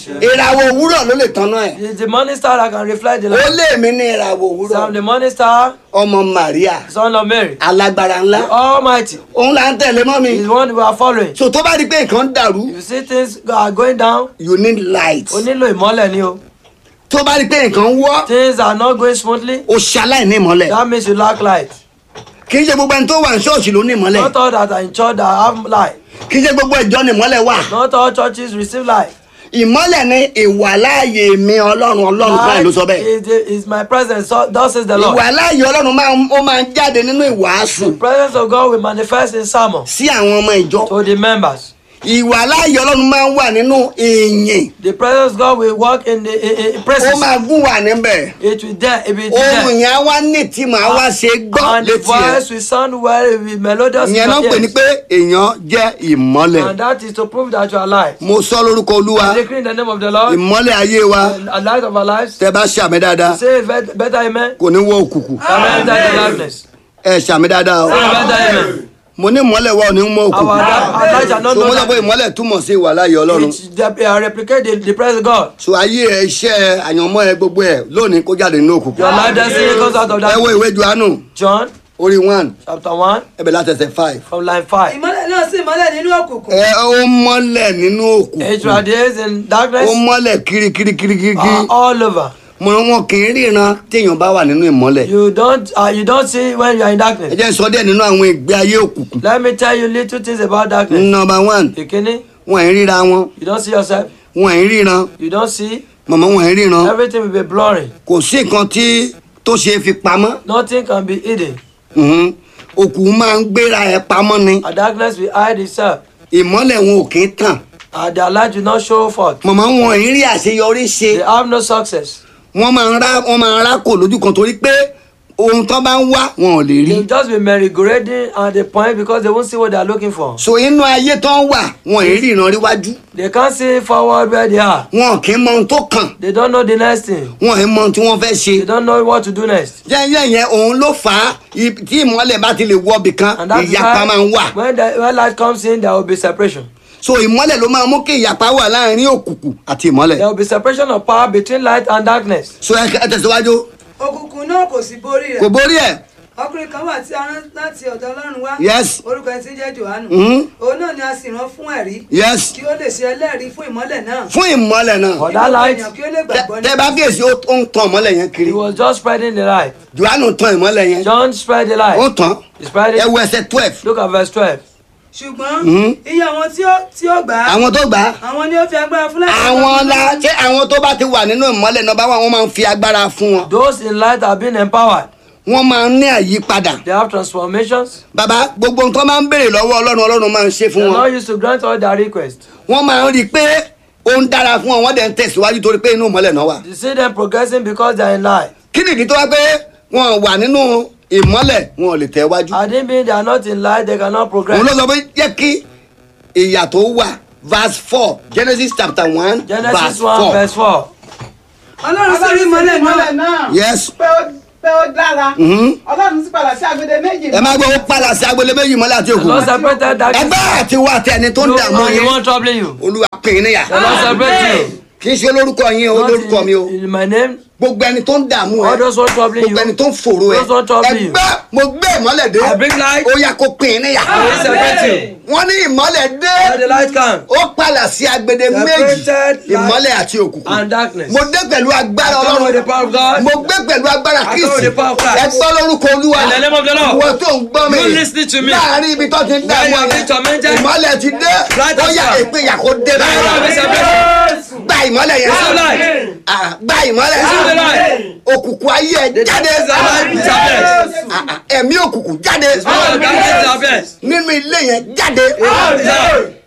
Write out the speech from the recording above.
share. ìràwọ̀ òwúrọ̀ ló lè tanná ẹ̀ It's the morning star that can reflect the ó light. lé mi ní ìràwọ̀ So òwúrọ̀ I'm the morning star, ọmọ Maria son of Mary. alágbára ńlá The Almighty òun là ń tẹ̀lé mọ́ mi is the one we are following. so tó bá di pé nǹkan dàrú You see things are going down, you need light o nílò ìmọ́lẹ̀ ni o. tó bá di pé nǹkan wọ́ Things are not going smoothly, o ṣaláìní ìmọ́lẹ̀ that means you lack light. kì í ṣe gbogbo ẹni tó wà ní ṣọ́ọ̀ṣì ló ní ìmọ́lẹ̀ Not all that are in church that have light. kì í ṣe gbogbo ìjọ ní ìmọ́lẹ̀ wà Not all churches receive light. ìmọ́lẹ̀ ní ìwàláàyè mi ọlọ́run ọlọ́run báyìí ló sọ bẹ́ẹ̀ Light is, is my presence, so thus says the Lord. ìwàláàyè ọlọ́run máa ń- ó máa ń jáde nínú ìwàásù The presence of God will manifest in sermon sí àwọn ọmọ ìjọ to the members. ìwàláàyè ọlọ́run máa ń wà nínú ìyìn The presence of God will work in the in, in ó praises. máa gún wà níbẹ̀ It will there, it will be ohun there. yẹn á wá ní ìtìmọ̀ á wá ṣe gbọ́ And the létí ẹ̀ voice will sound well, it will be melodious in ìyẹn náà your pè ní ears. pé èèyàn jẹ́ ìmọ́lẹ̀ And that is to prove that you are alive. mo sọ lórúkọ olúwa I decree in the name of the Lord, ìmọ́lẹ̀ ayé wa and a light of our lives. tẹ bá ṣàmì dáadáa Say it bet- better amen. kò ní wọ òkùnkùn Amen. Enter the darkness. ẹ ṣàmì dáadáa o Say it better amen. mo ní ìmọ́lẹ̀ wa ò ní mọ Our, òkùnkùn our light shall not so mo know sọ pé that. ìmọ́lẹ̀ túmọ̀ sí ìwàláàyè ọlọ́run It de- uh, replicate the, the presence of God. so ayé ẹ iṣẹ́ àyànmọ́ ẹ gbogbo ẹ lónìí kó jáde nínú òkùnkùn Your life destiny comes out of ẹ wo that. ìwé Jòhánù John orí one chapter 1 ẹbẹ̀ látẹsẹ̀ five from line 5. ìmọ́lẹ̀ náà sì mọ́lẹ̀ nínú òkùnkùn ẹ ó mọ́lẹ̀ nínú It òkùnkùn radiates in ó darkness mọ́lẹ̀ kirikirikirikiri uh, all over. mo ní wọn kì í ríran téèyàn bá wà nínú ìmọ́lẹ̀ You don't uh, you don't see when you are in ẹ darkness. jẹ́ n sọ díẹ̀ nínú àwọn ìgbé ayé òkùnkùn Let me tell you little things about darkness. number one Ìkíní, wọn ì ríra wọn you don't see yourself. wọn ì ríran You don't see. màmá wọn ì ríran Everything will be blurry. kò sí nǹkan tí tó ṣe é fi pamọ́ Nothing can be hidden. Mhm. òkùnkùn máa ń gbéra ẹ pamọ́ ni A darkness will hide itself. ìmọ́lẹ̀ wọn ò kì í tàn And their light will not show forth. màmá wọn ì rí àṣeyọrí ṣe They have no success. wọ́n máa ń rá wọ́n máa ń rákò lójú kan torí pé ohun tó bá ń wá wọn ò lè rí They'll just be merry-go-rounding at the point because they won't see what they are looking for. so inú ayé tó ń wà wọn ì rí ìran ríwájú They can't see forward where they are. wọn kì í mọ ohun tó kàn They don't know the next thing. wọn ì mọ ohun tí wọ́n fẹ́ ṣe They don't know what to do next. yẹ́nyẹ́ yẹn òun ló fà á i- tí ìmọ́lẹ̀ bá ti lè wọ ibì kan And that's ìyapa máa ń wà why when, the, when light comes in, there will be separation. so ìmọ́lẹ̀ ló máa mú kí ìyapa wà láàrin òkùnkùn àti ìmọ́lẹ̀ There will be separation of power between light and darkness. so ẹ ẹ tẹ̀síwájú òkùnkùn náà kò sì borí kò rẹ̀ borí ẹ̀ ọkùnrin kan wà tí a rán láti ọ̀dọ̀ ọlọ́run wá Yes. orúkọ ẹni tí ń jẹ́ johannu Mhm. òun náà ni a sì rán fún ẹ̀rí yes kí ó lè ṣe ẹlẹ́rìí fún ìmọ́lẹ̀ náà fún ìmọ́lẹ̀ náà For kí that gbogbo light, ènìyàn kí ó lè Tẹ- gbàgbọ́ tẹ bá kíyèsí ó ó ń tan ìmọ́lẹ̀ yẹn kiri he was just spreading the light. johannu tan ìmọ́lẹ̀ yẹn John spread the ó light. tàn He spread ẹ it. wo ẹsẹ̀ twelve Look at verse 12. ṣùgbọ́n Mhm. iye àwọn tí ó tí ó gbà á àwọn tó gbà á àwọn ni ó fi agbára fún láti àwọn la ṣé àwọn tó bá ti wà nínú ìmọ́lẹ̀ náà bá wà wọ́n máa ń fi agbára fún wọn Those in light have been empowered. wọ́n máa ń ní àyípadà They have transformations. bàbá gbogbo nǹkan máa ń béèrè lọ́wọ́ ọlọ́run ọlọ́run máa ń ṣe They fún are wọn not used to grant all their requests. wọ́n máa ń rí i pé ó ń dára fún wọn wọ́n dẹ̀ ń tẹ̀síwájú torí pé inú ìmọ́lẹ̀ náà wà You see them progressing because they are in light. kí nìdí tó wá pé wọn wà nínú ìmọ́lẹ̀ wọn ò lè tẹ̀ wájú I didn't mean they are not in light, they cannot progress. òun ló sọ pé jẹ́ kí ìyà tó wà verse four genesis chapter one Genesis verse 1 four verse 4. ọlọ́run sì rí ìmọ́lẹ̀ náà náà yes pé ó pé ó dára Mhm. ọlọ́run sì padà sí agbede méjì ẹ má gbọ́ ó padà sí agbolé méjì ìmọ́lẹ̀ àti The òkú Lord separated darkness. ẹgbẹ́ àti wà tẹ ẹni tó ń You dààmú and the yín one troubling you. olúwa pín in níyà The Lord separate you. kì í ṣe olórúkọ yín o Not olórúkọ mi o in, in my name. gbogbo ẹni tó ń dààmú ẹ All those one troubling you. gbogbo ẹni tó ń fòrò ẹ Those one troubling you. ẹgbẹ́ mo gbé ìmọ́lẹ̀ dé I bring light. ó yá kó pín in níyà I will separate you. wọ́n ní ìmọ́lẹ̀ dé Let the light come. ó padà sí agbede méjì Separated light ìmọ́lẹ̀ àti òkùnkùn And darkness. mo dé pẹ̀lú agbára I come with the ọlọ́run power of God. mo gbé pẹ̀lú agbára I come kristi with the power of Christ. ẹgbẹ́ lórúkọ olúwa In the name of the Lord. ìwọ tó ń gbọ́ mi You listening to me. láàrin ibi tó ti ń Where dààmú you are ẹ being tormented. ìmọ́lẹ̀ ti dé Light ó has yá come. ìpínyà kó dé Let the light be báyìí separated. gba ìmọ́lẹ̀ yẹn Receive light. Ah, gba ìmọ́lẹ̀ Receive the light. òkùnkùn ayé ẹ The jáde darkness of light is our best. Ah, ah, ẹ̀mí òkùnkùn jáde All the darkness is our best. nínú ilé yẹn jáde Out is out.